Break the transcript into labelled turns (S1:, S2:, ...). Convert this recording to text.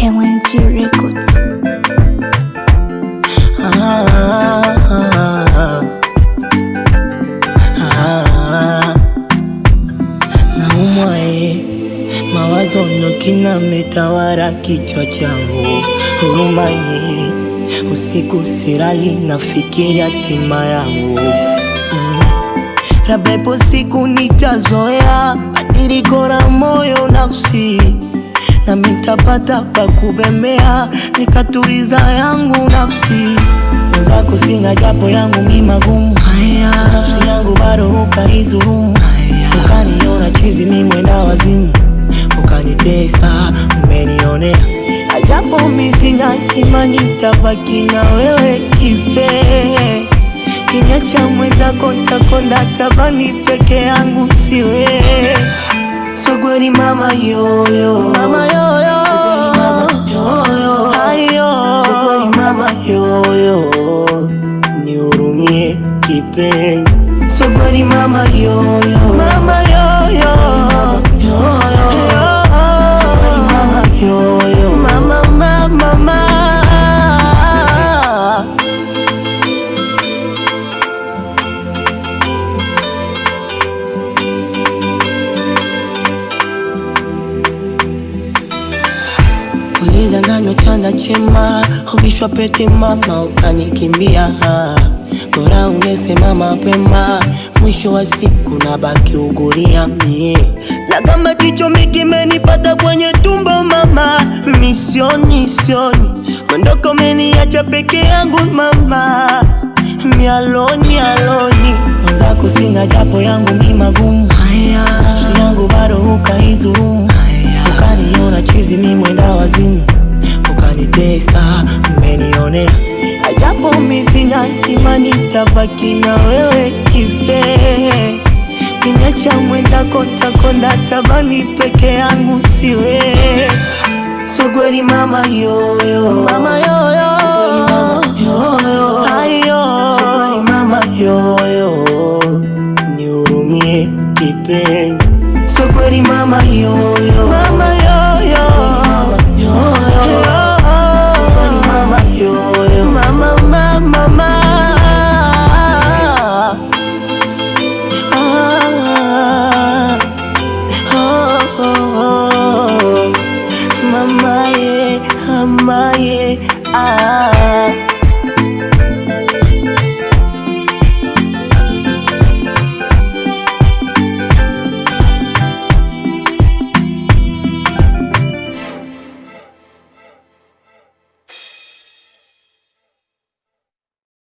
S1: MNG Records.
S2: Ah, ah, ah. Naumwa eh, mawazo ndo kinametawala kichwa changu, huruma eh, usiku sirali nafikiri hatima yangu mm. Labda ipo siku nitazoea adiriko la moyo nafsi na mitapata pa kubembea nikatuliza yangu nafsi mwenzako sina japo yangu mi magumu haya nafsi yangu bado ukaizulumu ukaniona chizi mi mwenda wazimu ukanitesa umenionea ajapo mi sina imani tabaki na wewe kipee kinya cha mwenzako ntakonda tabani peke yangu siwe sogweri mama yoyo mama yoyo sogweri mama yoyo ayo sogweri mama yoyo nihurumie kipenzi sogweri mama yoyo mama yoyo yoyo sogweri mama yoyo mama mama mama ulidanganywa chanda chema, uvishwa pete mama, ukanikimbia. Bora ungesema mapema, mwisho wa siku na baki uguria mie. Na kama kichomi kimenipata kwenye tumbo mama, misioni sioni, mwondoko umeniacha peke yangu mama, mialoni aloni mwenzako sina japo yangu mi magumu haya, nafsi yangu bado ukaizulumu ukaniona chizi mi mwenda wazimu ukanitesa umenionea ajapo mi sina imani tabaki na wewe kipee kinya cha mwenzako ntakonda tabani peke yangu siwe sogweri mama yoyo mama yoyo yoyo ayo sogweri mama yoyo nihurumie kipenzi sogweri mama yoyo mama yoyo yoyo sogweri mama yoyo mama mama mama ah, oh, oh, oh. mama ye mama ye ah